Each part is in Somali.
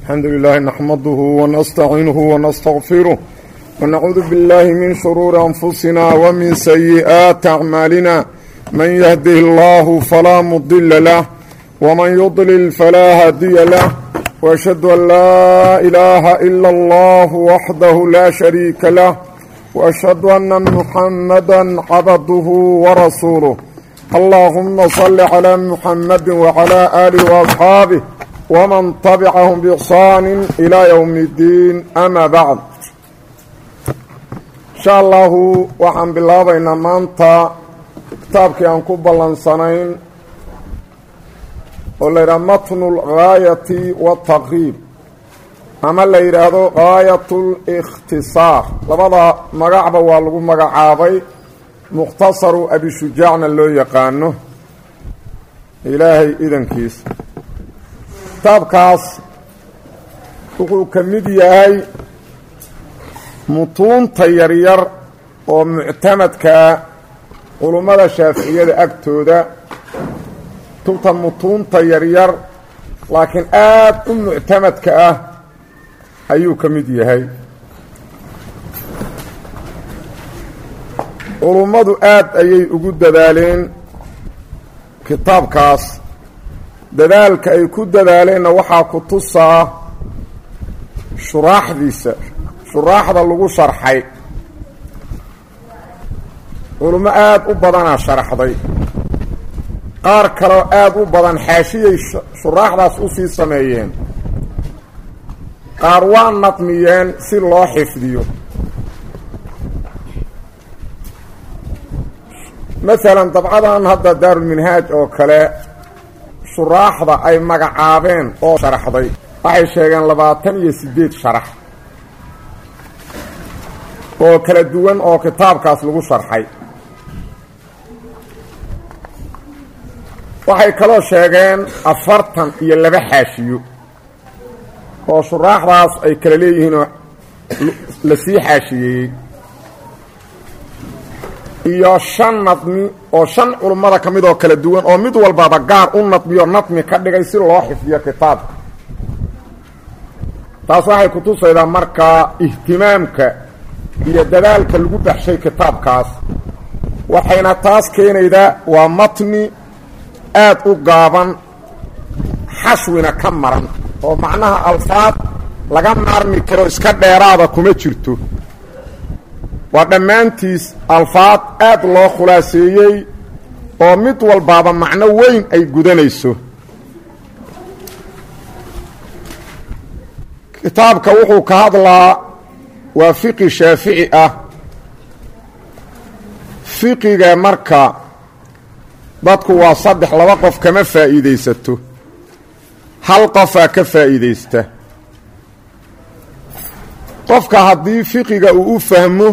الحمد لله نحمده ونستعينه ونستغفره ونعوذ بالله من شرور أنفسنا ومن سيئات أعمالنا من يهده الله فلا مضل له ومن يضلل فلا هادي له وأشهد أن لا إله إلا الله وحده لا شريك له وأشهد أن محمدا عبده ورسوله اللهم صل على محمد وعلى آله وأصحابه ومن طبعهم بإحصان إلى يوم الدين أما بعد إن شاء الله وحن بالله بين مانتا كتابك أنكو بلنسانين وليرى متن الغاية والتقريب ama la yidhaahdo gaayatul ikhtisaar labada magacba waa lagu magacaabay mukhtasaru abishujaacna loo yaqaano ilaahay idankiisa kitaabkaas wuxuu ka mid yahay mutuunta yaryar oo muctamadkaa culummada shaaficiyada agtooda kutubta mutuunta yaryar laakiin aada u muctamadka ah ayuu ka mid yahay culummadu aad ayay ugu dadaaleen kitaabkaas dadaalka ay ku dadaaleenna waxaa ku tusaa shuraaxdiisa shuraaxda lagu sharxay culummo aad u badanaa sharaxday qaar kaleo aad u badan xaashiyay shuraaxdaas u sii sameeyeen qaar waa nadmiyeen si loo xifdiyo masalan dabcadan hadda daarulminhaaj oo kale shuraaxda ay magacaabeen oo sharaxday waxay sheegeen labaatan iyo siddeed sharax oo kala duwan oo kitaabkaas lagu sharxay waxay kaloo sheegeen afartan iyo laba xaashiyo oo shuraaxdaas ay kala leeyihiinoo la sii xaashiyeeyey iyo shan nadmi oo shan culummada ka mid oo kala duwan oo mid walbaba gaar u nadmiyo nadmi ka dhigay si loo xifdiyo kitaabka taas waxay kutusaydaa markaa ihtimaamka iyo dadaalka lagu baxshay kitaabkaas waxayna taas keenaydaa waa matni aad u gaaban xashwina ka maran oo macnaha alfaad laga maarmi karo iska dheeraada kuma jirto waa dhammaantiis alfaad aad loo khulaaseeyey oo mid walbaaba macno weyn ay gudanayso kitaabka wuxuu ka hadlaa waa fiqi shaafici ah fiqiga marka dadku waa saddex laba qof kama faa'iidaysato hal qofaa ka faa'iidaysta qofka haddii fiqiga uu u fahmo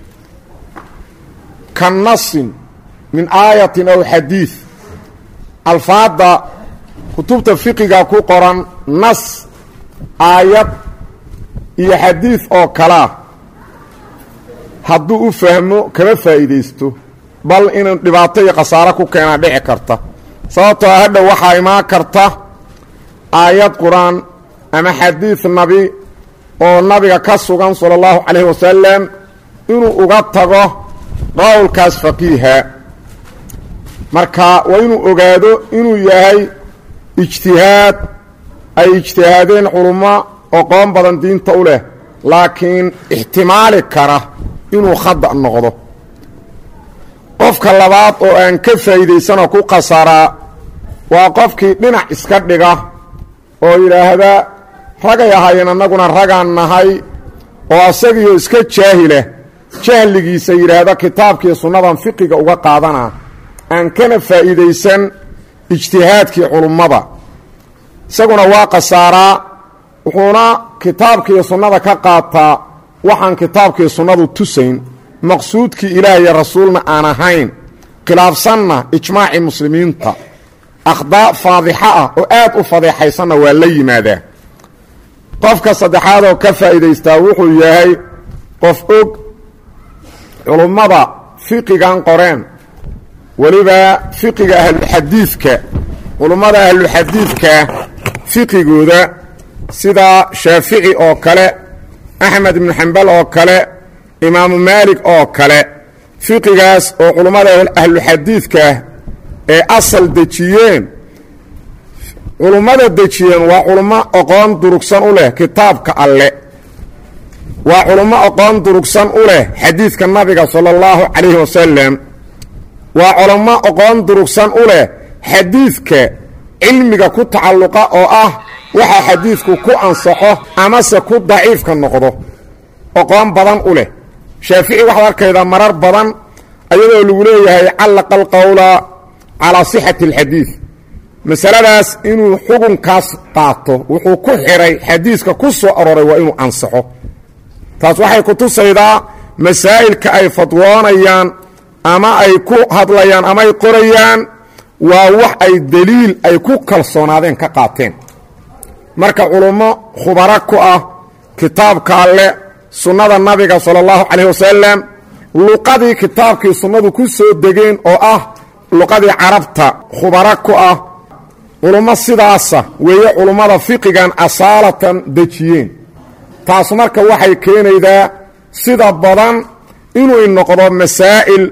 ka nasin min aayatin aw xadiid alfaadda kutubta fiqiga ku qoran nas aayad iyo xadiid oo kalaa hadduu u fahmo kama faa'iidaysto bal inuu dhibaato iyo khasaaro ku keenaa dhici karta sababtoo hadha waxaa imaan karta aayad qur-aan ama xadiid nabi oo nabiga ka sugan sala allahu calayhi wasalam inuu uga tago qowlkaas faqiiha marka waa inuu ogaado inuu yahay ijtihaad ay ijtihaadeen culummo oqoon badan diinta u leh laakiin ixtimaali kara inuu khada noqdo qofka labaad oo aan ka faa'iidaysanoo ku khasaraa waa qofkii dhinac iska dhiga oo yidhaahda ragay ahaayeen annaguna ragaan nahay oo asagiyo iska jaahila jahligiisa yidhaahda kitaabkii sunnadan fiqiga uga qaadanaa aan kana faa'iidaysan ijtihaadkii culummada isaguna waa khasaaraa wuxuuna kitaabkii sunnada ka qaataa waxaan kitaabkii sunnadu tusayn maqsuudkii ilaah iyo rasuulna aan ahayn khilaafsanna ijmaacii muslimiinta akhdaa faadixa ah oo aad u fadeexaysanna waa la yimaadaa qofka saddexaad oo ka faa'iidaystaa wuxuu yahay qof og culummada fiqigan qoreen weliba fiqiga ahluxadiidka culummada ahluxadiidka fiqigooda sida shaafici oo kale axmed ibnu xambal oo kale imaamu maalik oo kale fiqigaas oo culummada ahluxadiidkaah ee asal dejiyeen culummada dejiyeen waa culummo aqoon durugsan u leh kitaabka alle waa culummo aqoon durugsan u leh xadiidka nabiga sala allahu calayhi wasalam waa culummo aqoon durugsan u leh xadiidka cilmiga ku tacalluqa oo ah waxaa xadiidku ku ansaxo amase ku daciifka noqdo aqoon badan u leh shaafici waxaad arkaydaa marar badan ayadoo lagu leeyahay callaqa alqowla calaa sixati alxadiid masaladaas inuu xukunkaas qaato wuxuu ku xidhay xadiiska ku soo aroray waa inuu ansaxo taas waxay ku tusaydaa masaa'ilka ay fadwoonayaan ama ay ku hadlayaan ama ay qorayaan waa wax ay deliil ay ku kalsoonaadeen ka qaateen marka culummo khubaro ku ah kitaabka alle sunnada nabiga sala allahu calayh wasalam luqadii kitaabkii sunnadu ku soo degeen oo ah luqadii carabta khubaro ku ah culummo sidaasa weeye culummada fiqigan asaalatan dejiyeen taas marka waxay keenaydaa sida badan inuu noqdo masaa'il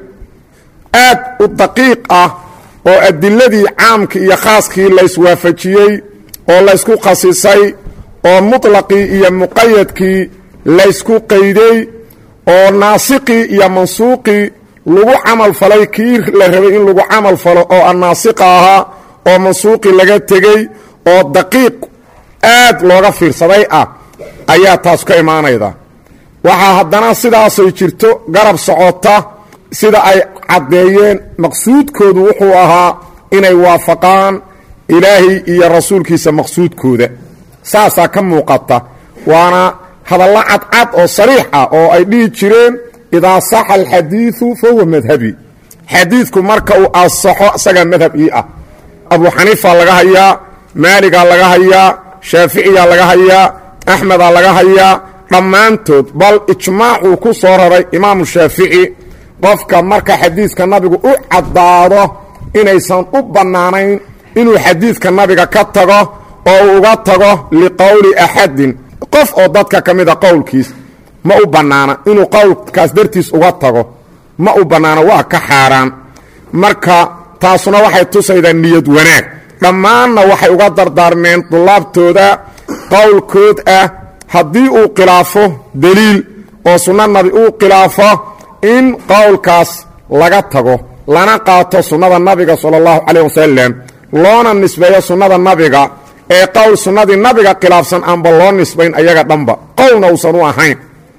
aad u daqiiq ah oo adiladii caamkii iyo khaaskii layswaafajiyey oo laysku khasisay oo muطlaqii iyo muqayadkii laysku qayday oo naasiqii iyo mansuuqii lagu camal falay kii la rabay in lagu camal falo oo annaasiqa ahaa oo mansuuqii laga tegey oo daqiiq aad looga fiirsaday ah ayaa taas ka imaanayda waxaa haddana sidaasay jirto garab socota sida ay caddeeyeen maqsuudkoodu wuxuu ahaa inay waafaqaan ilaahay iyo rasuulkiisa maqsuudkooda saasaa ka muuqata waana hadallo cadcad oo sariix ah oo ay dhihi jireen idaa saxa alxadiidu fahuwa madhabi xadiidku marka uu asaxo isagaa madhab ii ah abu xaniifa laga hayaa maaligaa laga hayaa shaaficiyaa laga hayaa axmedaa laga hayaa dhammaantood bal ijmaacuu ku soo raray imaamu shaafici qofka marka xadiidka nabigu u caddaado inaysan u bannaanayn inuu xadiidka nabiga ka tago oo uu uga tago liqowli axadin qof oo dadka ka mida qowlkiis ma u bannaana inuu qowlkaas dartiis uga tago ma u bannaano waa ka xaaraan marka taasuna waxay tusaydaa niyad wanaag dhammaanna waxay uga dardaarmeen dullaabtooda qowlkood ah haddii uu khilaafo deliil oo sunno nabi uu khilaafo in qowlkaas laga tago lana qaato sunnada nabiga sala allahu calayh wasalam loona nisbeeyo sunnada nabiga ee qowl sunnadii nabiga khilaafsan aanba loo nisbayn ayaga dhanba qowlna uusan u ahayn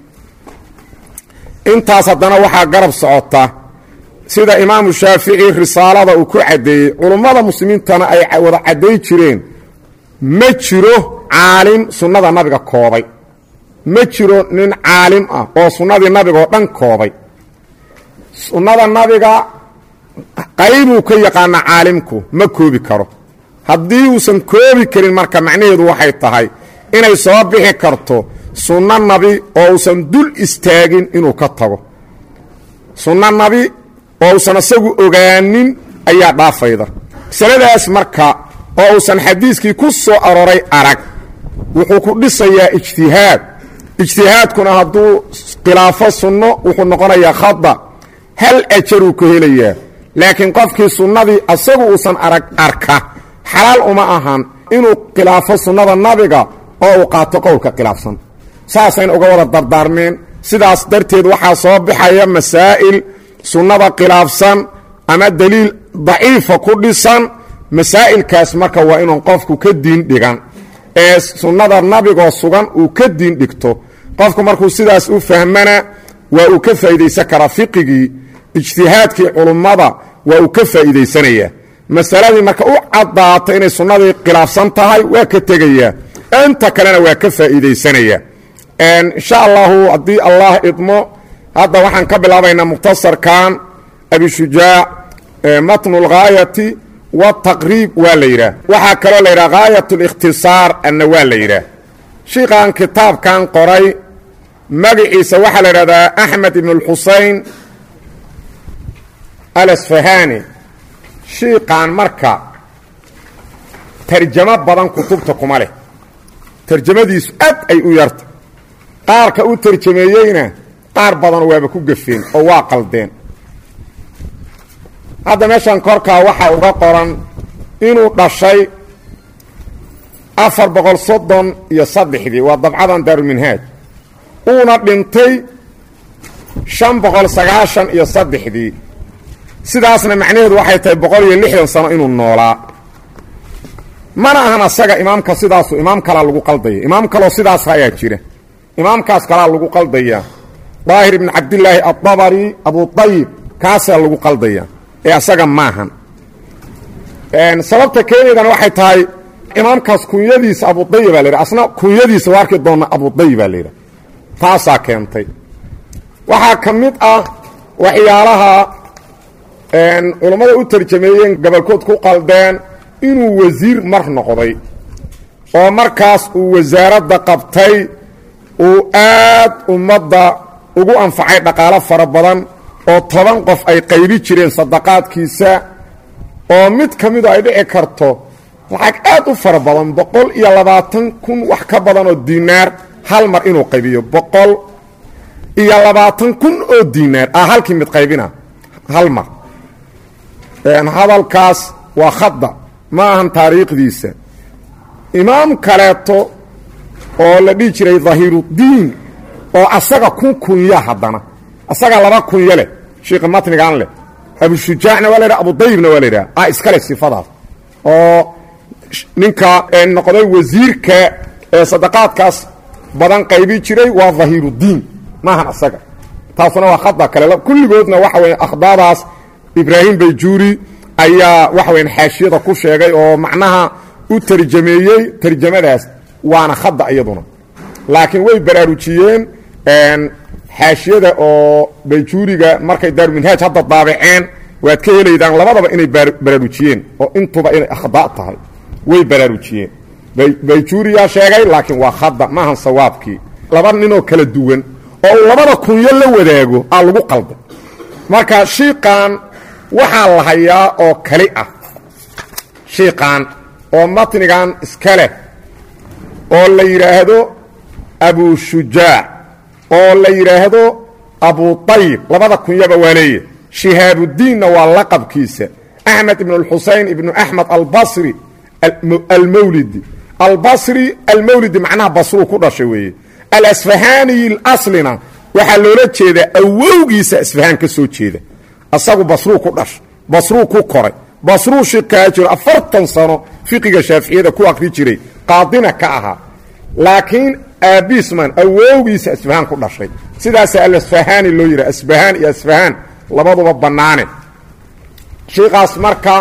intaas haddana waxaa garab socota sida imaamu shaafici risaalada uu ku caddeeyey culummada muslimiintana ay wada cadday jireen ma jiro caalim sunnada nabiga koobay ma jiro nin caalim ah oo sunnadii nabiga oo dhan koobay sunnada nabiga qaybuu ka yaqaana caalimku ma koobi karo haddii uusan koobi karin marka macnaheedu waxay tahay inay soo bixi karto sunno nabi oo uusan dul istaagin inuu ka tago sunno nabi oo uusan isagu ogaanin ayaa dhaafayda masaladaas marka oo uusan xadiiskii ku soo aroray arag wuxuu ku dhisayaa ijtihaad ijtihaadkuna hadduu khilaafo sunno wuxuu noqonayaa khada hal ajaruu ka helayaa laakiin qofkii sunnadii asagu uusan arag arka xalaal uma ahan inuu khilaafo sunnada nabiga oo uu qaato qowlka khilaafsan saasayna uga wada dardaarmeen sidaas darteed waxaa soo baxaya masaa'il sunnada khilaafsan ama deliil daciifa ku dhisan masaa'ilkaas marka waa inuun qofku ka diin dhigan ee sunnada nabigoo sugan uu ka diin dhigto qofku markuu sidaas u fahmana waa uu ka faa'iidaysan karaa fiqigii ijtihaadkii culummada waa uu ka faa'iidaysanayaa masaladii marka u caddaata inay sunnadii khilaafsan tahay waa ka tegayaa inta kalena waa ka faa'iidaysanaya insha allahu haddii allah idmo hadda waxaan ka bilaabaynaa mukhtasarkan abishujaac matnu lghaayati wataqriib waa la yidhaah waxaa kaloo la yidhaha ghaayat likhtisaar anna waa la yidhaah shiikan kitaabkan qoray magaciisa waxaa la idhahdaa axmed ibn اlxusein alasfahani shiiqan marka tarjamo badan kutubta kuma leh tarjamadiisu aad ay u yarta qaarka u tarjameeyeyna qaar badan waaba ku gafeen oo waa qaldeen hadda meeshan korkaa waxaa uga qoran inuu dhashay afar boqol soddon iyo saddexdii waa dabcadan daaruminhaaj uuna dhintay shan boqol sagaashan iyo saddexdii sidaasna macnaheedu waxay tahay boqol iyo lixdan sano inuu noolaa mana ahan asaga imaamka sidaasu imaam kalaa lagu qaldaya imaam kaloo sidaas ayaa jira imaamkaas kalaa lagu qaldaya daahir ibn cabdillaahi adabari abutayib kaasaa lagu qaldaya ee asaga maahan sababta keenaydana waxay tahay imaamkaas kunyadiisa abudayib baa la yidhaha asna kunyadiisa waa arki doona abudayib baa la yidhaha taasaa keentay waxaa ka mid ah waxyaalaha culammada u tarjameeyeen gobolkood ku qaldeen inuu wasiir mar noqday oo markaas uu wasaaradda qabtay uu aad ummadda ugu anfacay dhaqaalo fara badan oo toban qof ay qaybi jireen sadaqaadkiisa oo mid ka midu ay dhici karto lacag aad u fara badan boqol iyo labaatan kun wax ka badan oo diinaar hal mar inuu qaybiyo boqol iyo labaatan kun oo diinaar ah halkii mid qaybina hal mar hadalkaas waa khada ma ahan taariikhdiisa imaam kaleeto oo la dhihi jiray dahiiruddiin oo asaga kun kunya haddana asaga laba kunyo leh shiika matnigan leh abushujaacna waa la yidhaha abudayibna waa la yidhaha ah iskale sifadaas oo ninka noqday wasiirka ee sadaqaadkaas badan qaybi jiray waa dahiiruddiin maahan asaga taasuna waa khada kale kulligoodna waxa weya akhdaadaas ibraahim bayjuuri ayaa waxa weyan xaashiyada ku sheegay oo macnaha u tarjameeyey tarjamadaas waana khada iyaduna laakiin way baraarujiyeen xaashiyada oo bayjuuriga markay daaruminhaaj hadda daabaceen waad ka helaydaan labadaba inay baraarujiyeen oo intuba inay akhda tahay way baraarujiyeen bayjuuriyaa sheegay laakiin waa khada maahan sawaabkii laba ninoo kala duwan oo uu labada kunyo la wadaago aa lagu qalday marka shiiqan waxaa la hayaa oo kali ah shiiqan oo matnigan iska leh oo la yidhaahdo abushujaac oo la yidhaahdo abutayib labada kunyaba waa leeya shihaabuddiinna waa laqabkiisa axmed ibn اlxusein ibnu axmed albasri almawlidi albasri almawlidi macnaha basruu ku dhashay weeye alasfahaniyi aslina waxaa loola jeedaa awowgiisa asfahaan ka soo jeeda asagu basruu ku dhashay basruu ku koray basruu shikaa jiro afartan sano fiqiga shaaficiyada ku akri jiray qaadina ka ahaa laakiin aabisman awowgiisa asfahaan ku dhashay sidaasa alasfahani loo yidhaha asbahaan iyo asfahaan labaduba bannaane shiikaas marka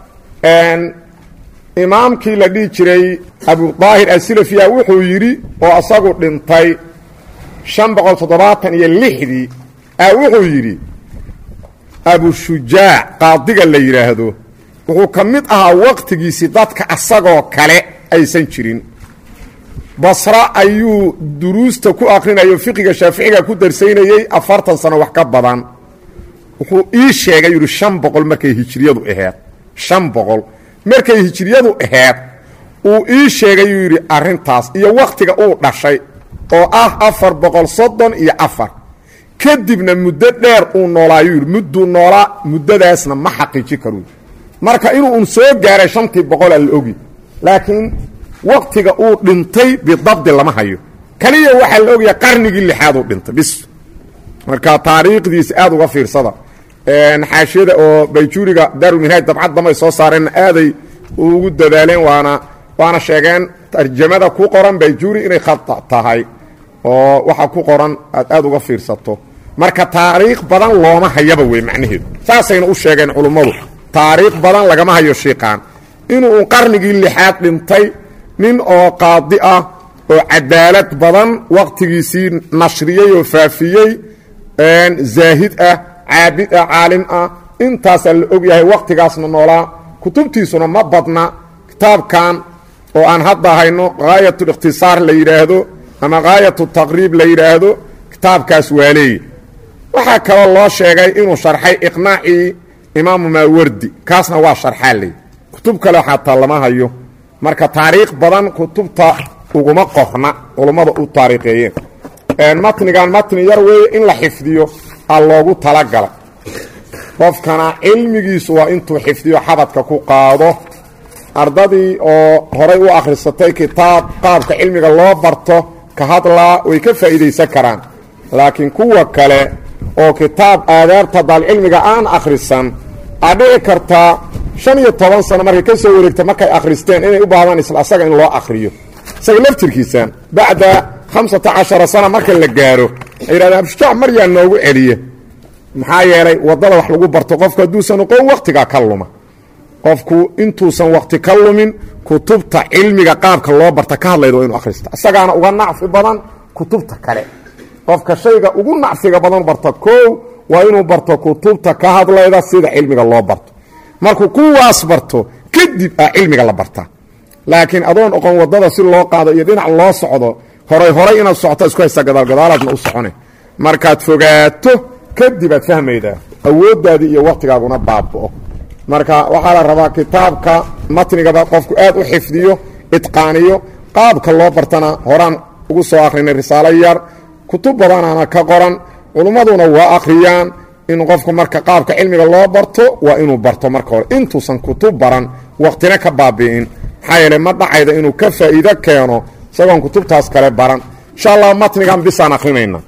imaamkii la dhihi jiray abudaahir asilafiya wuxuu yidhi oo asagu dhintay shan boqol toddobaatan iyo lixdii a wuxuu yidhi abushujaac qaadiga la yidhaahdo wuxuu ka mid ahaa waqtigiisii dadka asagoo kale aysan jirin basra ayuu duruusta ku akrinayo fiqiga shaaficiga ku darsaynayey afartan sano wax ka badan wuxuu ii sheegay yidhi shan boqol markay hijriyadu aheed shan boqol markay hijriyadu aheed uu ii sheegay yuu yidhi arrintaas iyo wakhtiga uu dhashay oo ah afar boqol soddon iyo afar kadibna muddo dheer uu noolaayuu yidhi mudduu noolaa muddadaasna ma xaqiiji karu marka inuu un soo gaaray shantii boqola la ogi laakiin waktiga uu dhintay bidabdi lama hayo kaliya waxaa la ogaya qarnigii lixaad uu dhintay bis marka taariikhdiisa aad uga fiirsada xaashiyada oo bayjuuriga daaruminhaaj dabcad damay soo saareenna aaday ugu dadaaleen waana waana sheegeen tarjamada ku qoran bayjuuri inay khata tahay oo waxa ku qoran aad aad uga fiirsato marka taariikh badan looma hayaba wey macnaheedu saasayna u sheegeen culummadu taariikh badan lagama hayo shiiqaan inuu qarnigii lixaad dhintay nin oo qaadi ah oo cadaalad badan wakhtigiisii nashriyey oo faafiyey zaahid ah caabid ah caalim ah intaasaa la og yahay wakhtigaasna noolaa kutubtiisuna ma badna kitaabkan oo aan hadda hayno haayatulikhtisaar la yidhaahdo ama haayatu taqriib la yidhaahdo kitaabkaas waa leeya waxaa kaloo loo sheegay inuu sharxay iqnaacii imaamu maawardi kaasna waa sharxaa ley kutub kale xataa lama hayo marka taariikh badan kutubta uguma qorna culummada u taariikheeyeen matnigan matni yar weeye in la xifdiyo a loogu talagalay qofkana cilmigiisu waa intuu xifdiyo xabadka ku qaado ardadii oo horay u akhrisatay kitaab qaabka cilmiga loo barto ka hadlaa way ka faa'iidaysan karaan laakiin kuwa kale oo kitaab aadaabta daalcilmiga aan akhrisan aa dhici kartaa shan iyo toban sano markay ka soo wareegta markay akhristeen inay u baahdaan isla asaga in loo akhriyo isaga laftirkiisa bacda hamsata cashara sana marka la gaaro ay yidhahdeen abshujaac maryaa noogu celiya maxaa yeelay waddada wax lagu barto qofku hadduusan oqon wakhtigaa ka luma qofku intuusan wakhti ka lumin kutubta cilmiga qaabka loo barta ka hadlayda waa inu akhrista isagaana uga nacfi badan kutubta kale qofka shayga ugu nacfiga badan barta koow waa inuu barto kutubta ka hadlayda sida cilmiga loo barto markuu kuwaas barto kadib a cilmiga la bartaa laakiin adoon oqon waddada si loo qaado iyo dhinac loo socdo horay horay inaad socoto isku haysta gadaalgadaalaadna u socone markaad fogaato kadib aad fahmaydaa awooddaadii iyo wakhtigaaguna baaba'o marka waxaa la rabaa kitaabka matnigaba qofku aad u xifdiyo itqaaniyo qaabka loo bartana horaan ugu soo akhrinay risaalo yar kutub badanaana ka qoran culummaduna waa akhriyaan in qofku marka qaabka cilmiga loo barto waa inuu barto marka hore intuusan kutub baran wakhtina ka baabi'in maxaa yeele ma dhacayda inuu ka faa'iido keeno isagoon kutubtaas kale baran insha allah matnigan bisaan akhrinayna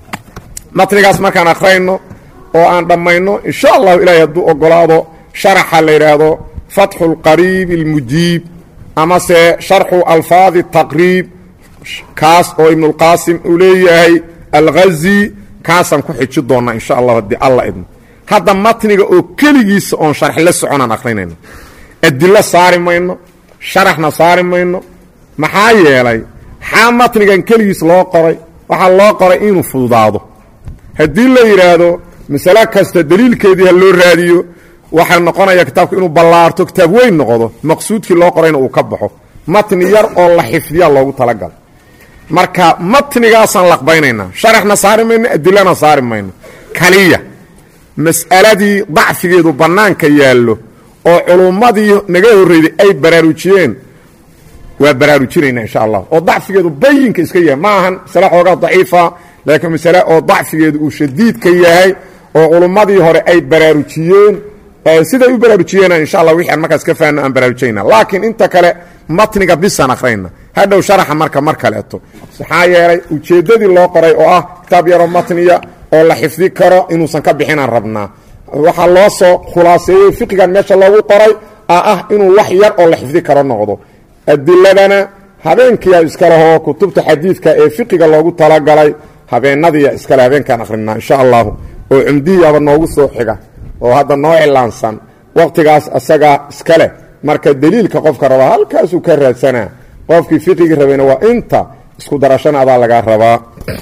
matnigaas markaan akhrayno oo aan dhammayno insha allahu ilaahay hadduu ogolaado sharaxa la yidhaahdo fatxu اlqariib اlmujiib amase sharxu alfaadi taqriib kaas oo ibnulqaasim uu leeyahay alghazi kaasaan ku xiji doonnaa insha allah haddii alla idmo hadda matniga oo keligiisa oon sharx la soconaan akhrinayno adilo saari mayno sharaxna saari mayno maxaa yeelay xaa matnigan keligiis loo qoray waxaa loo qoray inuu fududaado haddii la yidhaahdo masale kasta daliilkeedii ha loo raadiyo waxaa noqonaya kitaabku inuu ballaarto kitaab weyn noqdo maqsuudkii loo qorayna uu ka baxo matni yar oo la xifdiya loogu talagalay marka matnigaasaan laqbaynaynaa sharaxna saari mayno adilana saari mayno kaliya mas'aladii dacfigeedu bannaanka yaallo oo culummadii naga horreyday ay baraarujiyeen waa baraarujinaynaa insha allah oo dacfigeedu bayinka iska yahay ma ahan masale xoogaa daciifa laakiin masale oo dacfigeedu uu shadiidka yahay oo culummadii hore ay baraarujiyeen siday u baraarujiyeen insha allah wixii aan markaas ka fahanno aan baraarujayna laakiin inta kale matniga bisaan akhrayna hadhow sharaxa marka mar kaleeto maxaa yeelay ujeeddadii loo qoray oo ah kitaab yaroo matniya oo la xifdi karo inuusan ka bixinaan rabnaa waxaa loo soo khulaaseeyey fiqigan meesha loogu qoray a ah inuu wax yar oo la xifdi karo noqdo adiladana habeenkiia iskalehoo kutubta xadiidka ee fiqiga loogu talagalay habeenadiia iskale habeenkaan akhrinaa insha allahu oo cumdihiiaba noogu soo xiga oo hadda noo cilaansan waqtigaas asagaa iska leh marka deliilka qofka rabaa halkaasuu ka raadsanaa qofkii fiqigii rabayna waa inta isku darashana adaa lagaa rabaa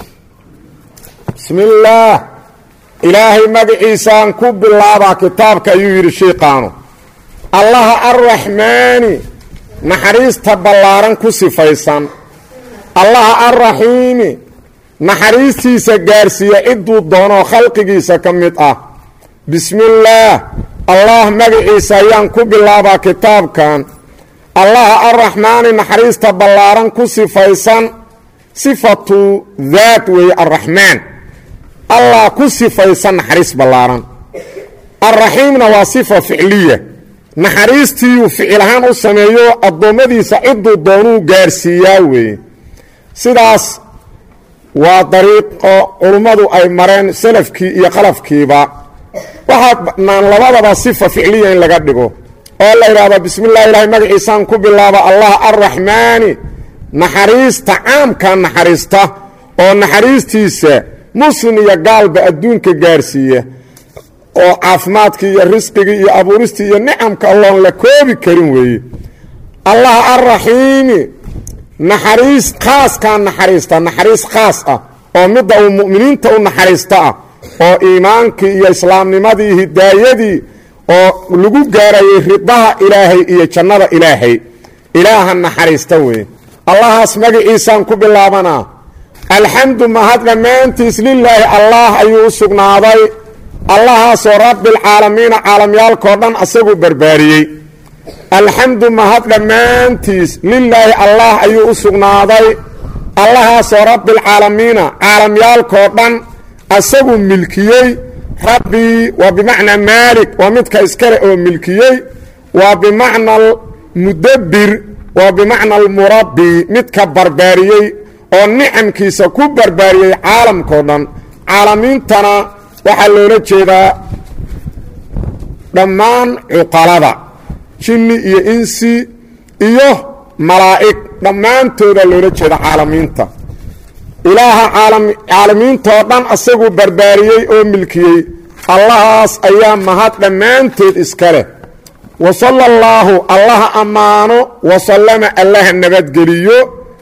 bismi illaah ilaahay magaciisaan ku bilaabaa kitaabka ayuu yidhi shiiqaanu allaha arraxmaani naxariista ballaaran ku sifaysan allaha arraxiimi naxariistiisa gaarsiiya cidduu doonoo khalqigiisa ka mid ah bismillaah allah magaciisa ayaan ku bilaabaa kitaabkan allaha arraxmaani naxariista ballaaran ku sifaysan sifatu daat weeye arraxmaan allah ku sifaysan naxariis ballaaran arraxiimna waa sifa ficliya naxariistiiyuu ficil ahaan u sameeyo addoommadiisa cidduu doonuu gaarsiiyaa weeye sidaas waa dariiqo culummadu ay mareen salafkii iyo qalafkiiba waxaa bannaan labadaba sifa ficliya in laga dhigo oo la yidhaahdo bismi llahi ilaahay magaciisaan ku bilaaba allah arraxmaani naxariista caamka naxariista oo naxariistiisa muslim iyo gaalba adduunka gaarsiiya oo caafimaadkii iyo risqigii iyo abuuristii iyo nicamka alloon la koobi karin weeye allah arraxiimi naxariis khaaskaa naxariista naxariis khaas ah oo midda uu mu'miniinta u naxariista ah oo iimaankii iyo islaamnimadii hidaayadii oo lagu gaarayay ridaha ilaahay iyo jannada ilaahay ilaaha naxariista weeye allahaas magaciisaan ku bilaabanaa alxamdu mahad dhammaantiis lilaahi allaah ayuu u sugnaaday allahaasoo rabbilcaalamiina caalamyaalkao dhan asaguu barbaariyey alxamdu mahad dhammaantiis lilaahi allah ayuu u sugnaaday allahaasoo rabbialcaalamiina caalamyaalkoo dhan asaguu milkiyey rabbii waa bimacnaa maalik waa midka iskale oo milkiyey waa bimacna almudabbir waa bimacna almurabbi midka barbaariyey oo nicamkiisa ku barbaariyey caalamkao dhan caalamiintana waxaa loola jeedaa dhammaan cuqalada jinni iyo insi iyo malaa'ig dhammaantooda loola jeeda caalamiinta ilaaha caalamiintoo dhan asaguu barbaariyey oo milkiyey allahaas ayaa mahad dhammaanteed iska leh wa sala allaahu allaha ammaano wasallama allaha nabadgeliyo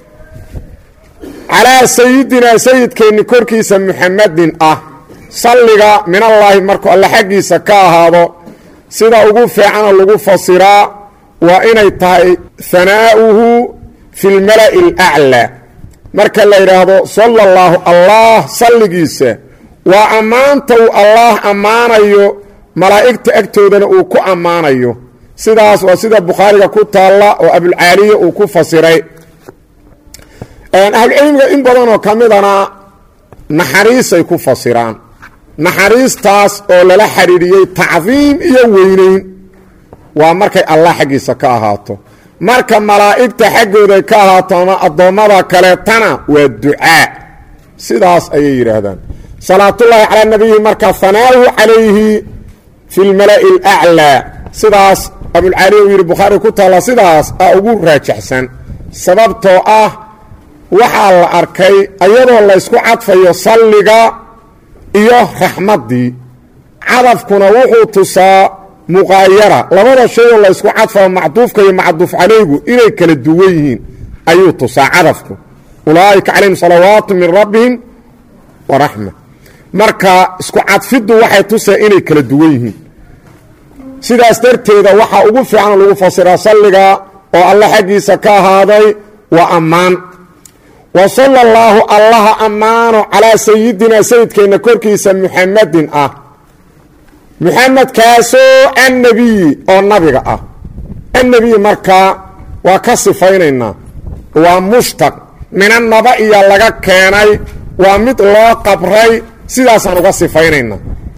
calaa sayidinaa sayidkeenni korkiisa muxamadin ah salliga minallaahi markuu alle xaggiisa ka ahaado sida ugu fiicana lagu fasiraa waa inay tahay hanaa'uhu fi lmala'i alaclaa marka la yidhaahdo sala allaahu allah salligiisa waa ammaanta uu allaah ammaanayo malaa'igta agtoodana uu ku ammaanayo sidaas waa sida bukhaariga ku taalla oo abulcaaliya uu ku fasiray ahlucilmiga in badanoo ka midana naxariisay ku fasiraan naxariistaas oo lala xidhiidhiyey tacdiim iyo weynayn waa markay allah xaggiisa ka ahaato marka malaa'igta xaggooday ka ahaato ama addoommada kaleetana waa ducaa sidaas ayay yidhaahdaan salaatullaahi calaa nabiyi marka hanaahu calayhi fi lmala'i alaclaa sidaas abulcali uu yidhi bukhaari ku taalla sidaas a ugu raajaxsan sababtoo ah waxaa la arkay iyadoo laysku cadfayo salliga iyo raxmaddii cadafkuna wuxuu tusaa muqaayara labada shayoo laysku cadfayo macduufka iyo macduuf calaygu inay kala duwan yihiin ayuu tusaa cadafku ulaa'ika calayhim salawaatu min rabbihim wa raxma marka isku cadfiddu waxay tusaa inay kala duwan yihiin sidaas darteeda waxaa ugu fiican lagu fasiraa salliga oo alle xaggiisa ka ahaaday waa ammaan wa sala allaahu allaha ammaano calaa sayidinaa sayidkeenna korkiisa muxamadin ah muxamedkaasoo annebiyi oo nabiga ah annebiyi markaa waa ka sifaynaynaa waa mushtaq minannaba iyo laga keenay waa mid loo qabray sidaasaan uga sifaynaynaa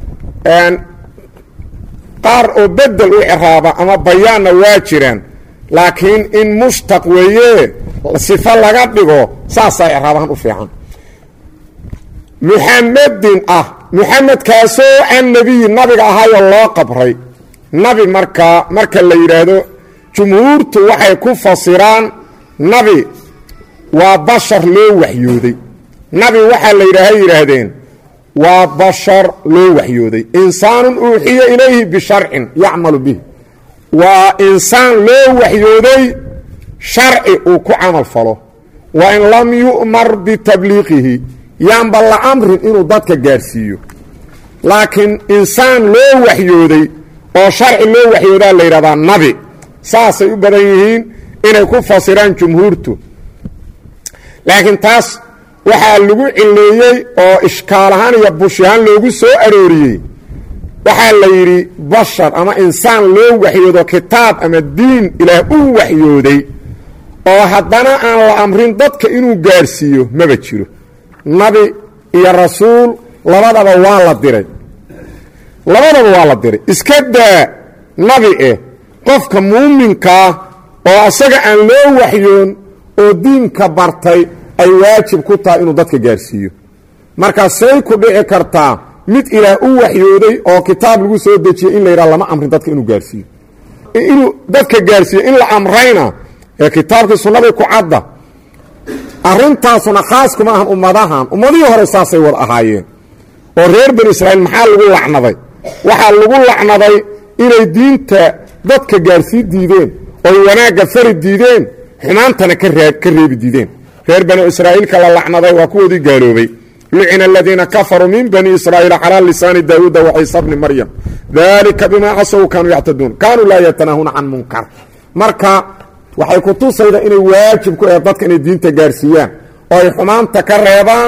qaar oo bedel u ciraaba ama bayaanna waa jiraan laakiin in mushtaq weeye sifo laga dhigo saasaa ciraabahan u fiican muxamedin ah muxamedkaasoo annebiyi nabiga ahaayoo loo qabray nabi markaa marka la yidhaahdo jumhuurtu waxay ku fasiraan nabi waa bashar loo waxyooday nabi waxaa la yidhaaha yidhaahdeen waa bashar loo waxyooday insaanun uuxiya ilayhi bisharcin yacmalu bih waa insaan loo waxyooday sharci uu ku camal falo wa in lam yu'mar bitabliiqihi yaanba la amrin inuu dadka gaadhsiiyo laakiin insaan loo waxyooday oo sharci loo waxyoodaa la yidhahdaa nabi saasay u badan yihiin inay ku fasiraan jumhuurtu laakiin taas waxaa lagu cileeyey oo ishkaal ahaan iyo bush ahaan loogu soo arooriyey waxaa la yidhi bashar ama insaan loo waxyoodo kitaab ama diin ilaah u waxyooday oo haddana aan la amrin dadka inuu gaadhsiiyo maba jiro nabi iyo rasuul labadaba waa la diray labadaba waa la diray iska daa nabi eh qofka muuminkaa oo asaga aan loo waxyoon oo diinka bartay ay waajib ku tahay inuu dadka gaadhsiiyo markaa say ku dhici kartaa mid ilaah u waxyooday oo kitaab lagu soo dejiyey in la yidhaha lama amrin dadka inuu gaadhsiiyo inuu dadka gaadhsiiyo in la amrayna ee kitaabkii sunnadii ku cadda arrintaasuna khaas kuma ahan ummadahan ummadihii hore saasay wada ahaayeen oo reer bani israa'iil maxaa lagu lacnaday waxaa lagu lacnaday inay diinta dadka gaarsii diideen oy wanaagga fari diideen xumaantana ka reebi diideen reer bani israa'iilka la lacnaday waa kuwoodii gaaloobay lucina aladiina kafaruu min bani israa'iila calaa lisaani daawuuda wa ciisa bni maryam dalika bimaa casow kaanuu yactaduun kaanuu laa yatanaahuuna can munkar marka waxay ku tusayda inay waajib ku ahe dadka inay diinta gaarsiiyaan oo ay xumaanta ka reebaan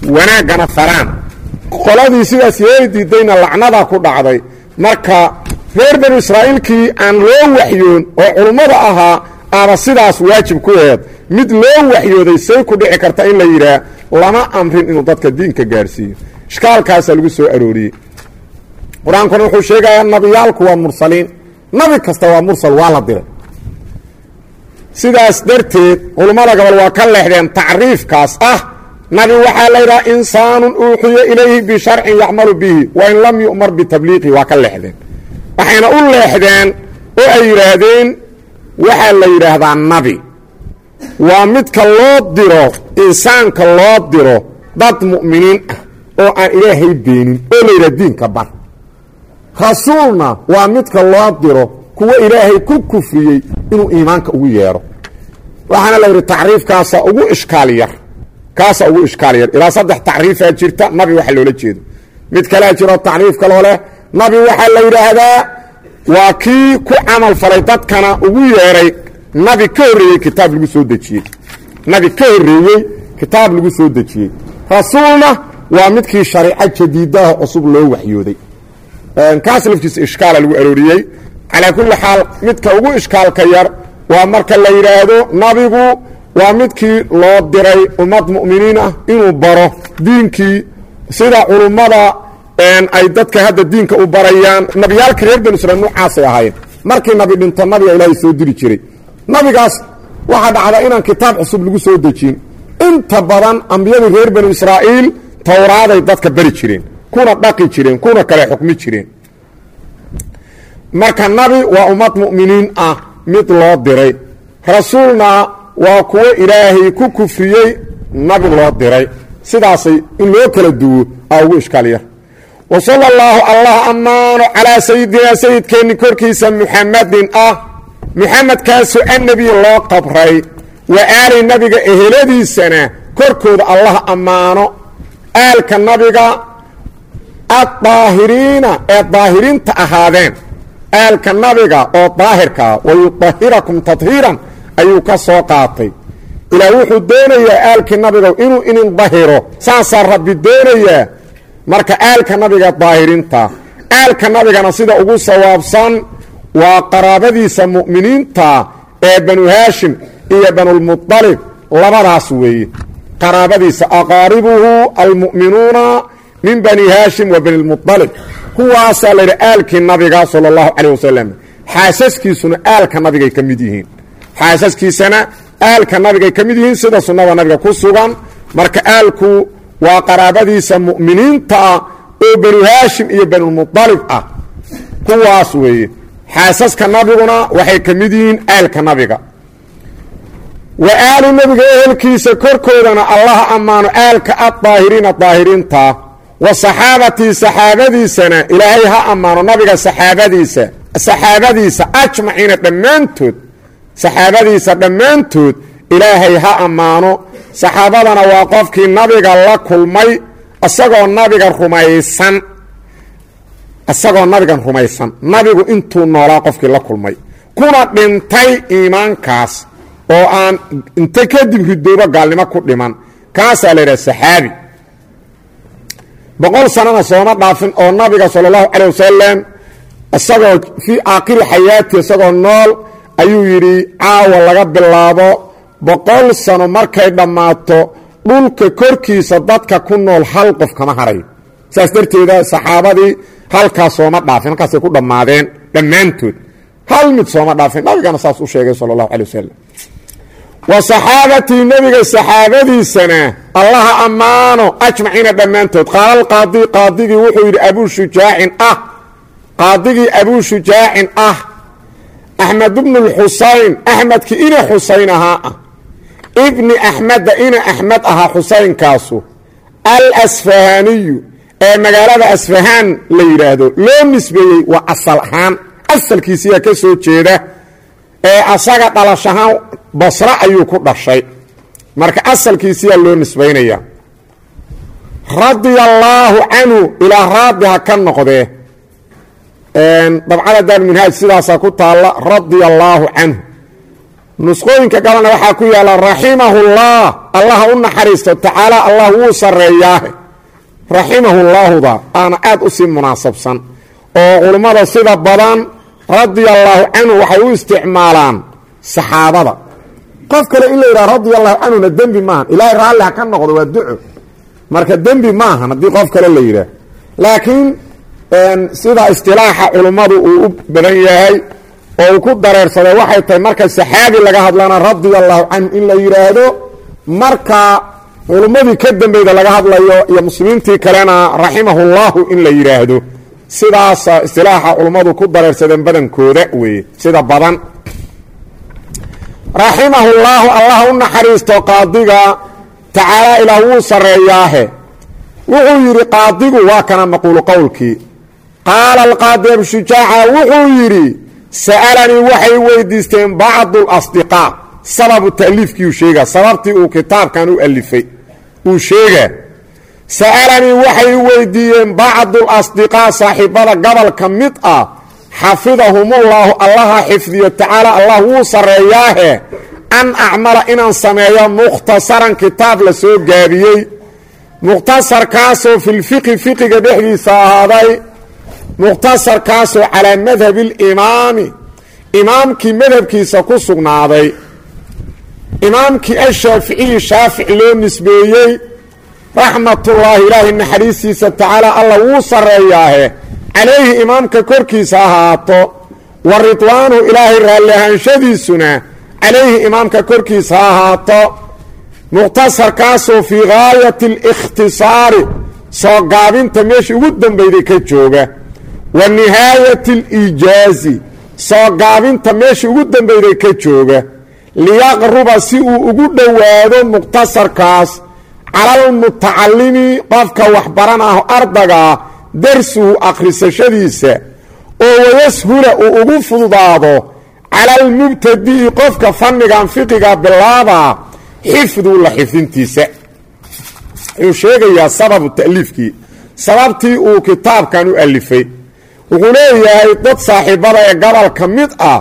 wanaaggana faraan qoladii sidaas yeeli diidayna lacnadaa ku dhacday marka reer banu israa'iilkii aan loo waxyoon oo culummada ahaa aaba sidaas waajib ku aheed mid loo waxyooday say ku dhici karta in la yidhaah lama amrin inuu dadka diinka gaadhsiiyo ishkaalkaasaa lagu soo arooriyey qur-aankuna wuxuu sheegayaa nabiyaalku waa mursaliin nabi kasta waa mursal waa la diray sidaas darteed culummada gobol waa ka leexdeen tacriifkaas ah nabi waxaa la yidhaha insaanun uuxiya ilayhi bisharcin yacmalu bihi wain lam yu'mar bitabliiqi waa ka leexdeen waxayna u leexdeen oo ay yidhaahdeen waxaa la yidhaahdaa nabi waa midka loo diro insaanka loo diro dad mu'miniin ah oo aan ilaahay beenin oo la yidhaha diinka bar rasuulna waa midka loo diro kuwa ilaahay ku kufriyey inuu iimaanka ugu yeedho waxaana la yidhi tacriifkaasa ugu ishkaal yar kaasa ugu ishkaal yar ilaa saddex tacriifaa jirta nabi waxa loola jeedo mid kalea jiro tacriif kaloo leh nabi waxaa la yidhaahdaa waa kii ku camal falay dadkana ugu yeedhay nabi ka horreeyey kitaab lagu soo dejiyey nabi ka horreeyey kitaab lagu soo dejiyey rasuulna waa midkii shariico jadiidaha cusub loo waxyooday kaas laftiisa ishkaala lagu arooriyey calaa kulli xaal midka ugu ishkaalka yar waa marka la yidhaahdo nabigu waa midkii loo diray ummad mu'miniin ah inuu baro diinkii sida culummada ay dadka hadda diinka u barayaan nabiyaalka reer banu israiil nuucaasay ahaayeen markii nabi dhinto nabiga ilaahay soo diri jiray nabigaas waxaa dhacda inaan kitaab cusub lagu soo dejin inta badan ambiyadii reer banu israa'iil towraaday dadka bari jireen kuna dhaqi jireen kuna kale xukmi jireen marka nabi waa ummad mu'miniin ah mid loo diray rasuulna waa kuwo ilaahay ku kufriyey nabi loo diray sidaasay in loo kala duwo aa ugu ishkaal yar wa sala allaahu allah ammaano calaa sayidinaa sayidkeenni korkiisa muxamadin ah muxamedkaasoo annebi loo qabray wa aali nabiga eheladiisana korkooda allah ammaano aalka nabiga addaahiriina ee daahiriinta ahaadeen aalka nabiga oo daahirkaa wayudahirakum tadhiiran ayuu ka soo qaatay ilaah wuxuu doonayaa aalkii nabiga inuu inin dahiro saasaa rabbi doonayaa marka aalka nabiga daahiriinta aalka nabigana sida ugu sawaabsan waa qaraabadiisa mu'miniinta ee banu haashim iyo banulmuطalib labadaas weeye qaraabadiisa aqaaribuhu almu'minuuna min bani haashim wa bani lmuطalib kuwaasaa la yidhi aalkii nabiga sala allahu calayh wasalam xaasaskiisuna aalka nabigay ka mid yihiin xaasaskiisana aalka nabigay ka mid yihiin sida sunnada nabiga ku sugan marka aalku waa qaraabadiisa mu'miniinta ah oo banu haashim iyo banulmuطalib ah kuwaas weeye xaasaska nabiguna waxay ka mid yihiin aalka nabiga wa aali nabiga ehelkiisa korkoodana allaha ammaano aalka addaahiriina daahiriinta wa saxaabatii saxaabadiisana ilaahay ha ammaano nabiga saxaabadiisa saxaabadiisa ajmaciina dhammaantood saxaabadiisa dhammaantood ilaahay ha ammaano saxaabadana waa qofkii nabiga la kulmay isagoo nabiga rumaysan isagoo nabigan rumaysan nabigu intuu noolaa qofkii la kulmay kuna dhintay iimaankaas oo aan inta kadib ridoobo gaalnimo ku dhiman kaasaa la yidhaha saxaabi boqol sanana sooma dhaafin oo nabiga sala allahu calay wasalam isagoo fii aakhiri xayaati isagoo nool ayuu yidhi caawa laga bilaabo boqol sano markay dhammaato dhulka korkiisa dadka ku nool hal qof kama harayo saas darteeda saxaabadii halkaas sooma dhaafin halkaasay ku dhammaadeen dhammaantood hal mid sooma dhaafin nabigana saas u sheegay sala allahu calay wasalam wa saxaabatii nebiga saxaabadiisana allaha ammaano ajmaciina dhammaantood qaala alqaadi qaadigii wuxuu yidhi abuu shujaacin ah qaadigii abuu shujaacin ah axmed bnu lxusayn axmedkii ina xusayn ahaa ah ibni axmeda ina axmed ahaa xusaynkaasu alasfahaniyu ee magaalada asfahaan la yidhaahdo loo nisbeeyey waa asal ahaan asalkiisiyaa ka soo jeeda ee asaga dhalashahaan basre ayuu ku dhashay marka asalkiisiyaa loo nisbaynaya radia allaahu canhu ilaa raadi ha ka noqdee dabcada daarminhaaj sidaasaa ku taalla radia allaahu canhu nusqooyinka galana waxaa ku yaalla raximahullah allaha u naxariisto tacaala allah wuu sarreeyaahe raximahullaahuda aana aad u sii munaasabsan oo culummada sida badan radia allaahu canhu waxay u isticmaalaan saxaabada qof kale in la yidhaha radia allahu canhuna dembi maahan ilaahay raalli ha ka noqdo waa duco marka dembi maahan haddii qof kale la yidhaah laakiin sida istilaaxa culummadu uu u badan yahay oo uu ku dareersaday waxay tahay marka saxaabi laga hadlana radia allahu canhu in la yidhaahdo marka culummadii ka dambeyda laga hadlayo iyo muslimiintii kalena raximahullahu in la yidhaahdo sidaasa istilaaxa culummadu ku dareersadeen badankooda weeye sida badan raximahullaahu allah u naxariisto qaadiga tacaala ilaah wuu sarreeyaahe wuxuu yidhi qaadigu waa kana maquulu qowlkii qaala alqaadi abshujaaca wuxuu yidhi sa'alanii waxay weydiisteen bacdu lasdiqaa sababu ta'liifkiiuu sheegaa sababtii uu kitaabkan u alifay uu sheegaa sa'alanii waxay weydiiyeen bacdu lasdiqaa saaxiibada gobolka mid ah xafidahumullaahu allaha xifdiyo tacaala allah wuu sarreeyaahe an acmala inaan sameeyo mukhtasaran kitaab la soo gaabiyey mukhtasarkaasoo filfiqi fiqiga dhexdiisa ahaaday mukhtasarkaasoo calaa madhabi alimaami imaamkii madhabkiisa ku sugnaaday imaamkii ashaaficiyi shaafic loo nisbeeyey raxmatullaahi ilaahay naxariistiisa tacaala alla wuu sarreeyaahe calayhi imaamka korkiisa ahaato wa ridwaanuhu ilaahay raalli ahaanshadiisuna calayhi imaamka korkiisa ha ahaato mukhtasarkaasoo fii gaayati alikhtisaari soo gaabinta meeshii ugu dambeyday ka jooga wa nihaayati aliijaazi soo gaabinta meeshii ugu dambeyday ka jooga liyaqruba si uu ugu dhowaado mukhtasarkaas calalmutacalimi qofka waxbaran ah ardagaa darsuhu akhrisashadiisa oo wayashula uu ugu fududaado cala almubtadi'i qofka fannigan fiqiga bilaabaa xifdu la xifdintiisa wuxuu sheegayaa sababu ta'liifkii sababtii uu kitaabkan u alifay wuxuu leeyahay dad saaxiibada ee gobolka mid ah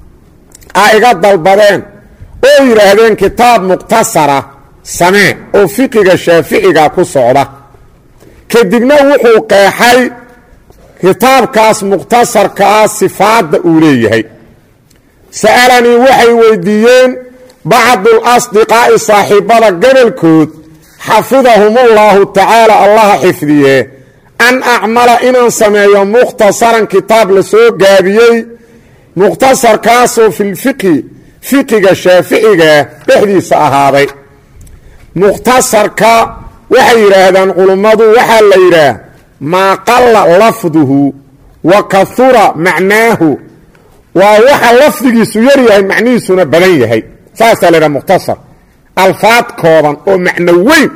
a iga dalbadeen oo yidhaahdeen kitaab mukhtasara samee oo fiqiga shaaficiga ku socda kadibna wuxuu qeexay kitaabkaas mukhtasarkaa sifaadda uu leeyahay sa'alanii waxay weydiiyeen bacdu lasdiqaa'i saaxiibada gobolkood xafidahumullaahu tacaala allaha xifdiye an acmala inaan sameeyo mukhtasaran kitaab la soo gaabiyey mukhtasarkaasoo filfiqi fiqiga shaaficiga dhexdiisa ahaaday mukhtasarka waxay yidhaahdaan culummadu waxaa la yidhaah maa qalla lafduhu wa kahura macnaahu waa waxa lafdigiisu yar yahay macnihiisuna badan yahay saasaa la yidhaha mukhtasar alfaad kooban oo macno weyn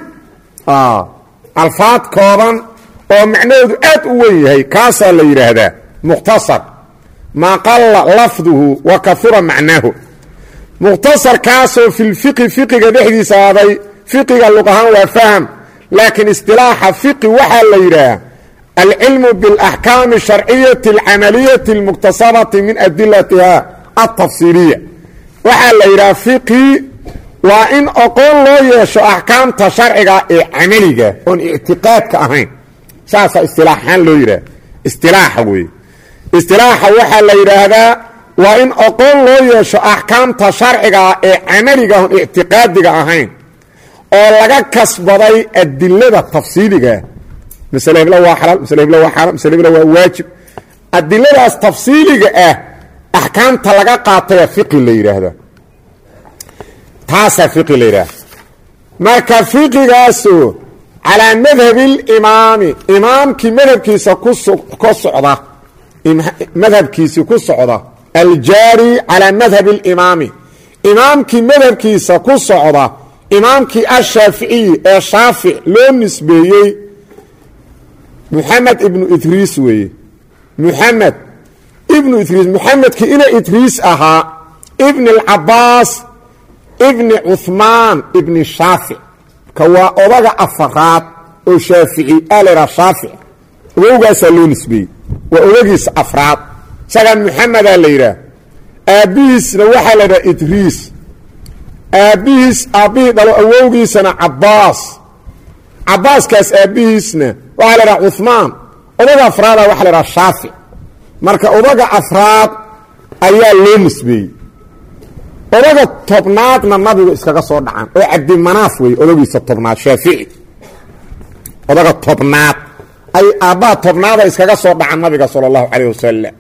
alfaad kooban oo macnahoodu aad u weyn yahay kaasaa la yidhaahdaa mukhtasar maa qalla lafduhu wa kahura macnaahu mukhtasarkaasoo filfiqi fiqiga dhexdiisa aaday fiqiga luq ahaan waa faham laakiin istilaaxa fiqi waxaa la yidhaah alcilmu biاlaxkaami الsharciyati اlcamaliyati اlmuktasabati min adilatiha altafsiiliya waxaa la yidhaha fiqi waa in oqoon loo yeesho axkaamta sharciga ee camaliga oon ictiqaadka ahayn saasaa istilaaxahaan loo yidhaha istilaaxa weeye istilaaxa waxaa la yidhaahdaa waa in oqoon loo yeesho axkaamta sharciga ee camaliga oon ictiqaadiga ahayn oo laga kasbaday adilada tafsiiligaa masle hebla waa xalaal masle hebla waa xaaraam masle hebla waa waajib adiladaas tafsiiliga ah axkaamta laga qaataya fiqi la yidhaahdaa taasaa fiqi la yidhaahda marka fiqigaasoo calaa madhabi limaami imaamkii madhabkiisa ku socda madhabkiisii ku socda aljaari calaa madhabi اlimaami imaamkii madhabkiisa ku socda imaamkii ashaaficiyi ee shaafic loo nisbeeyey muxamed ibnu idriis weeye muxamed ibnu idriis muxamedkii ina idriis ahaa ibni اlcabaas ibni cuhmaan ibni shaafic ka waa odaga afaraad oo shaafici alera shaafic ogowgaasaa loo nisbeeyey waa odagiisa afraad isagaa muxamedaa la yidhaah aabbihiisna waxaa la yidhaha idriis aabbihiis aabbihii dhalo awowgiisana cabaas cabaaskaas aabbihiisna waxaa la dhaha cumaan odaga afraada waxa la dhaha shaafic marka odaga afraad ayaa loo nisbeeyey odaga tobnaadna nabigu iskaga soo dhacaan oo cabdimanaaf wey odagiisa tobnaad shaafici odaga tobnaad ay aabbaha tobnaada iskaga soo dhacaan nabiga sala allahu calayh wasalam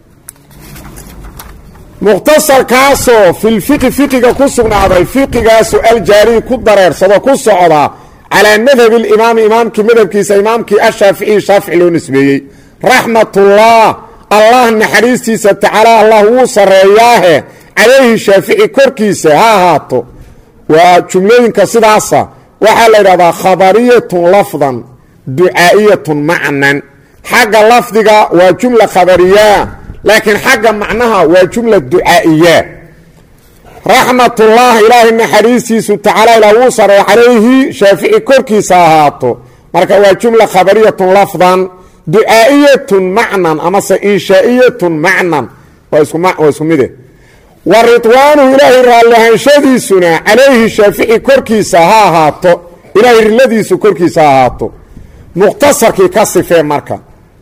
mukhtasarkaasoo filfiqi fiqiga ku sugnaaday fiqigaasoo aljaariyi ku dareersado ku socda calaa madhabi limaami imaamkii madhabkiisa imaamkii ashaaficiyi shaafici loo nisbeeyey raxmatullah allah naxariistiisa tacaala allah wuu sarreeyaahe calayhi shaafici korkiisa ha ahaato waa jumlooyinka sidaasa waxaa la yidhahdaa khabariyatun lafdan ducaa'iyatun macnan xagga lafdiga waa jumla khabariya laakiin xagga macnaha waa jumla ducaa'iya raxmatullah ilaahay naxariistiisu tacaala ilaa wuu sareey calayhi shaafici korkiisa ahaato marka waa jumla khabariyatun lafdan ducaa'iyatun macnan amase inshaa'iyatun macnan waa isku mide wa ridwaanuhu ilaahay raallihaanshadiisuna calayhi shaafici korkiisa ha ahaato ilaahay riladiisu korkiisa ha ahaato mukhtasarkii ka sifee marka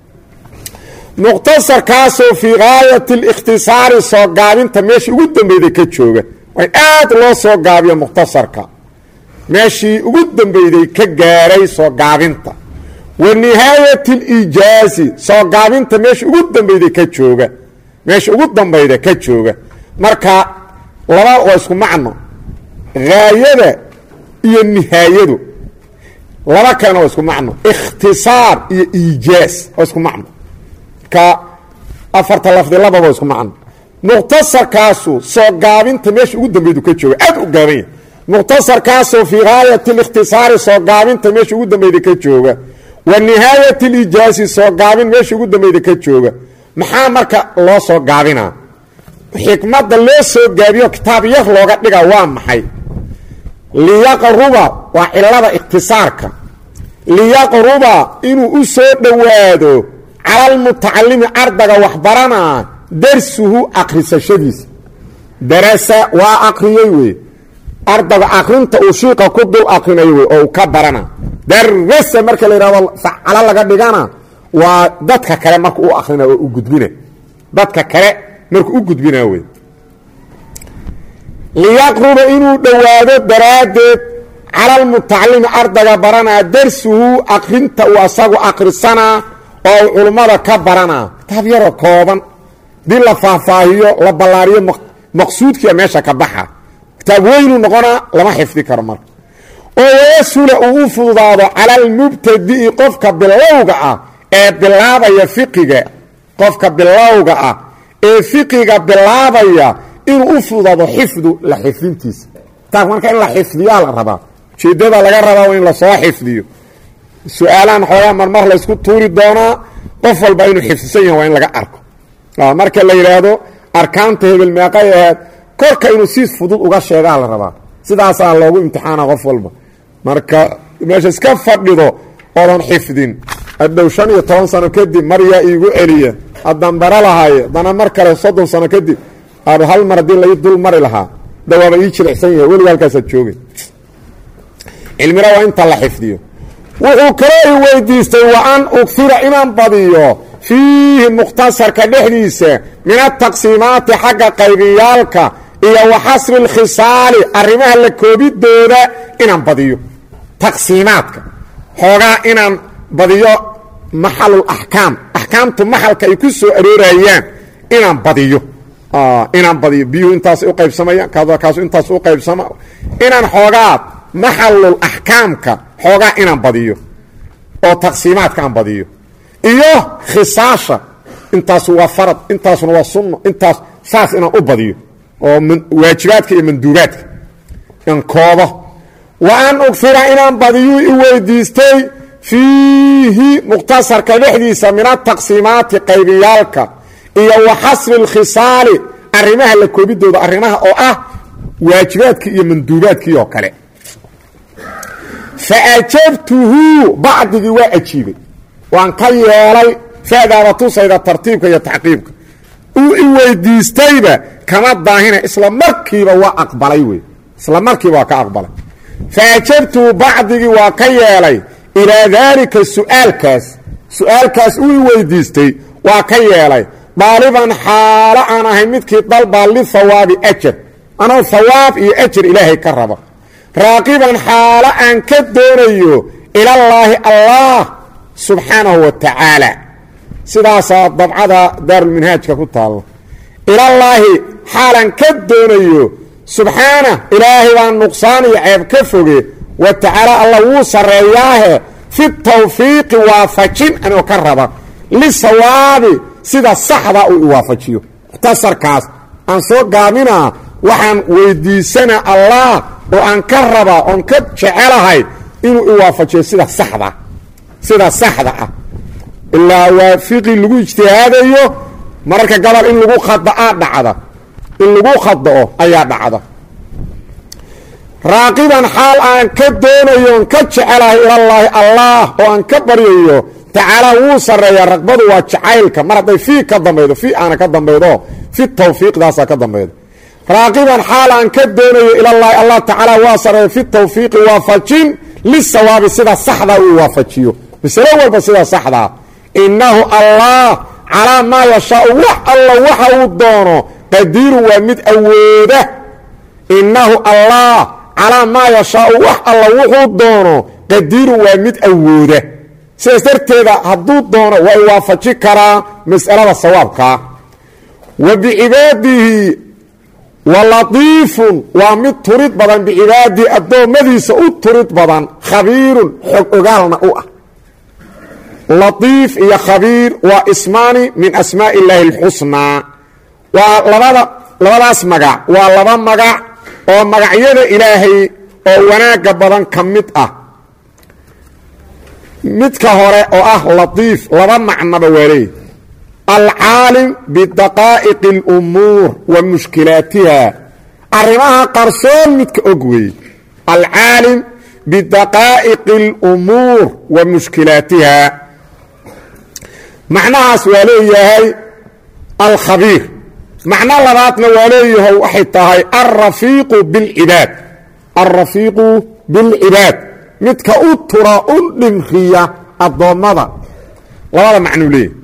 mukhtasarkaasoo fii gaayati alikhtisaari soo gaabinta meeshii ugu dambeyday ka jooga waa in aad loo soo gaabiyo mukhtasarka meeshii ugu dambeyday ka gaaray soo gaabinta wa nihaayati alijaazi soo gaabinta meeshii ugu dambeyday ka jooga meesha ugu dambayda ka jooga marka laba waa isku macno haayada iyo nihaayadu laba kalena waa isku macno ikhtisaar iyo iijaaz waa isku macno ka afarta lafdi lababa isku macno mukhtasarkaasu soo gaabinta meesha ugu dambeydu ka jooga aad u gaaban yahay mukhtasarkaasoo fii gaayati alikhtisaari soo gaabinta meesha ugu dambeyda ka jooga wa nihaayati alijaazi soo gaabin meesha ugu dambeyda ka jooga maxaa marka loo soo gaabinaa xikmadda loo soo gaabiyo kitaab yar looga dhiga waa maxay liyaqruba waa cilada ikhtisaarka liyaqruba inuu u soo dhowaado cala almutacalimi ardaga waxbaranaa darsuhu akrisashadiisa darasa waa akriyey wey ardaga akrinta uu shiiqa ku dul akrinayo wey oo uu ka barana darasa marka la yidhahdo facalo laga dhigana waa dadka kale marka u akrina oo u gudbina dadka kale markuu u gudbina wey liyaqruba inuu dhowaado daraaddeed cala almutacalimi ardaga baranaa darsuhu akrinta uu asagu akrisanaa oo uu culummada ka baranaa kitaab yaroo kooban dii la faahfaahiyo la ballaariyo maqsuudkiia meesha ka baxa kitaab weynuu noqonaa lama xifdi karo marka oo wayasula uu u fududaado cala almubtadi'i qofka bilowga ah ee bilaabaya fiqiga qofka bilowga ah ee fiqiga bilaabaya inuu u fududaado xifdu la xifdintiisa taas marka in la xifdiyaa la rabaa ujeeddada laga rabaa waa in lasoo xifdiyo su-aalahan xoogaa marmar laysku tuuri doonaa qof walba inuu xifdisan yahay waa in laga arko marka la yidhaahdo arkaanta hebel meeqay ahayd korka inuu si fudud uga sheegaa la rabaa sidaasaa loogu imtixaana qof walba marka meesha iska fadhido oodan xifdin adhow shan iyo toban sano kadib mar yaa iigu celiya haddaan bara lahay haddana mar kale soddon sano kadib aanu hal mar haddii lai dul mari lahaa dawaaba ii jilicsan yahay weliga halkaasaad joogay cilmina waa inta la xifdiyo wuxuu kaloo i weydiistay wa an ugfira inaan badiyo fiihi mukhtasarka dhexdiisa min ataqsiimaati xagga qaybiyaalka iyo wa xasri اlkhisaali arrimaha la koobidooda inaan badiyo taqsiimaadka xoogaa inaan badiyo maxalul axkaam axkaamtu maxalka ay ku soo aroorayaan inaan badiyo inaan badiyo biyuhu intaas u qaybsamayaan kaasu intaas u qaybsama inaan xoogaa maxalul axkaamka xoogaa inaan badiyo oo taqsiimaadka aan badiyo iyo khisaasha intaasu waa farad intaasuna waa sunno intaas saas inaan u badiyo oo waajibaadka iyo manduubaadka in koobo wa an ugfira inaan badiyuu i weydiistay fiihi mukhtasarka dhexdiisa min ataqsiimaati qaybiyaalka iyo wa xasri اlkhisaali arrimaha la koobidooda arrimaha oo ah waajibaadkii iyo manduubaadkii oo kale faajabtuhu bacdigii waa ajiibay waan ka yeelay fadaaba tusayda tartiibka iyo taxqiibka uu i weydiistayba kama daahina isla markiiba waa aqbalay wey isla markiiba waa ka aqbalay faajabtuhu bacdigii waa ka yeelay ilaa daalika su'aalkaas su-aalkaas uu i weydiistay waa ka yeelay daaliban xaalo aan ahay midkii dalbaa lihawaabi ajar anoo hawaab iyo ajar ilaahay ka raba raaqiban xaalo aan ka doonayo ilallaahi allah subxaanahu wa tacaala sidaasaa dabcada daarulminhaajka ku taalla ilallaahi xaalaan ka doonayo subxaana ilaahay baa nuqsaan iyo ceeb ka foge wa tacaala alla wuu sarreeyaahe fi tawfiiqi waafajin anoo ka raba lisawaabi sida saxda uu iwaafajiyo mukhtasarkaas aan soo gaabinaa waxaan weydiisanaa allah oo aan ka rabaa oon ka jecelahay inuu iwaafajiyo sida saxda sida saxda ah ilaa waa fiqi lagu ijtihaadayo mararka gabal in lagu khadaa dhacda in lagu khada'o ayaa dhacda raaqiban xaal aan ka doonayo on ka jecelahay ilallaahi allah oo aan ka baryayo tacaala wuu sarreeyaa raqbadu waa jacaylka mar hadday fii ka dambaydo fii aana ka dambaydo fi tawfiiqdaasaa ka dambaydo raaqiban xaal aan ka doonayo ilallaahi allah tacaala waa sarreeya fi tawfiiqi waafajin lisawaabi sida saxdaa uu waafajiyo masalo walba sida saxdaa innahu allah calaa maa yashaau wax alla waxa uu doono qadiiru waa mid awooda innahu allah calaa maa yashaau wax alla wuxuu doono qadiiru waa mid awooda sidaas darteeda hadduu doono waa i waafaji karaa mas'alada sawaabkaa wa bicibaadihi wa latiifun waa mid turid badan bicibaadihi addoommadiisa u turid badan khabiirun xog ogaalna u ah latiif iyo khabiir waa ismaani min asmaaءi illaahi اlxusnaa waa labada labadaas magac waa laba magac oo magacyada ilaahay oo wanaagga badan ka mid ah midka hore oo ah latiif laba macnoba waa leey alcaalim bidaqaa'iqi اlumuur wa mushkilaatiha arrimaha qarsoon midka og weeye alcaalim bidaqaa'iqi اlumuur wa mushkilaatiha macnahaas waa leeyahay alkhabiir macno labaadna waa leeyahay waxay tahay alrafiiqu bilcibaad alrafiiqu bilcibaad midka u tura u dhimriya addoommada labada macnuu leeyahy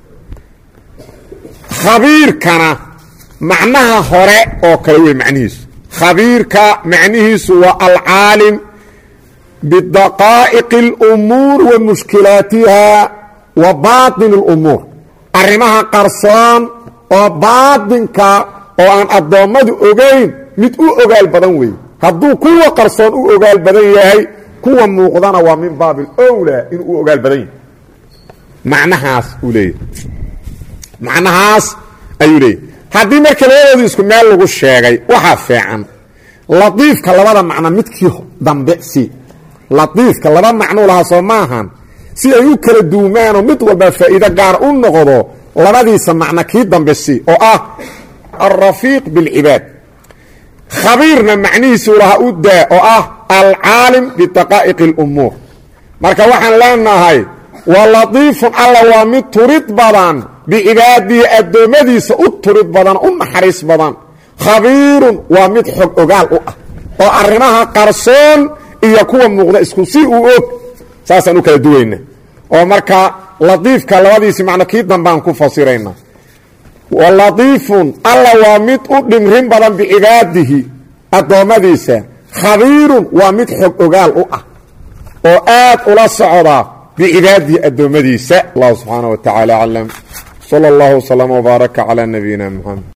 khabiirkana macnaha hore oo kale wey macnihiisu khabiirka macnihiisu waa alcaalim bidaqaa'iqi اlumuur wa mushkilaatiha wa baaطin اlumuur arrimaha qarsoon oo baatinka oo aan addoommadu ogayn mid u ogaal badan weeye hadduu kuwa qarsoon u ogaal badan yahay kuwa muuqdana waa min baabi اlwlaa inuu u ogaal badan yahay macnahaas uu leeyahy macnahaas ayuu leeyahy haddii marka labadoodu isku meel lagu sheegay waxaa fiican latiifka labada macno midkii dambe si latiifka laba macnuu lahaa soo maahan si ay u kala duumaanoo mid walba faa'iido gaar u noqdo labadiisa macno kii dambe si oo ah alrafiiq bilcibaad khabiirna macnihiisuu lahaa u daa oo ah alcaalim bidaqaa'iqi اlumuur marka waxaan leenahay wa latiifun alla waa mid turid badan bicibaadihi addoommadiisa u turid badan u naxariis badan khabiirun waa mid xog ogaal u ah oo arrimaha qarsoon iyo kuwa muuqda isku si uu og saasaan u kala duwayna oo marka latiifka labadiisi macno kii dambaan ku fasirayna wa latiifun alla waa mid u dhimrin badan bicibaadihi addoommadiisa khabiirun waa mid xog ogaal u ah oo aad ula socda bicibaadihi addoommadiisa allah subxaana wa tacaala aclam salى اllah wslama wbaaraka calى nabiyina mxamed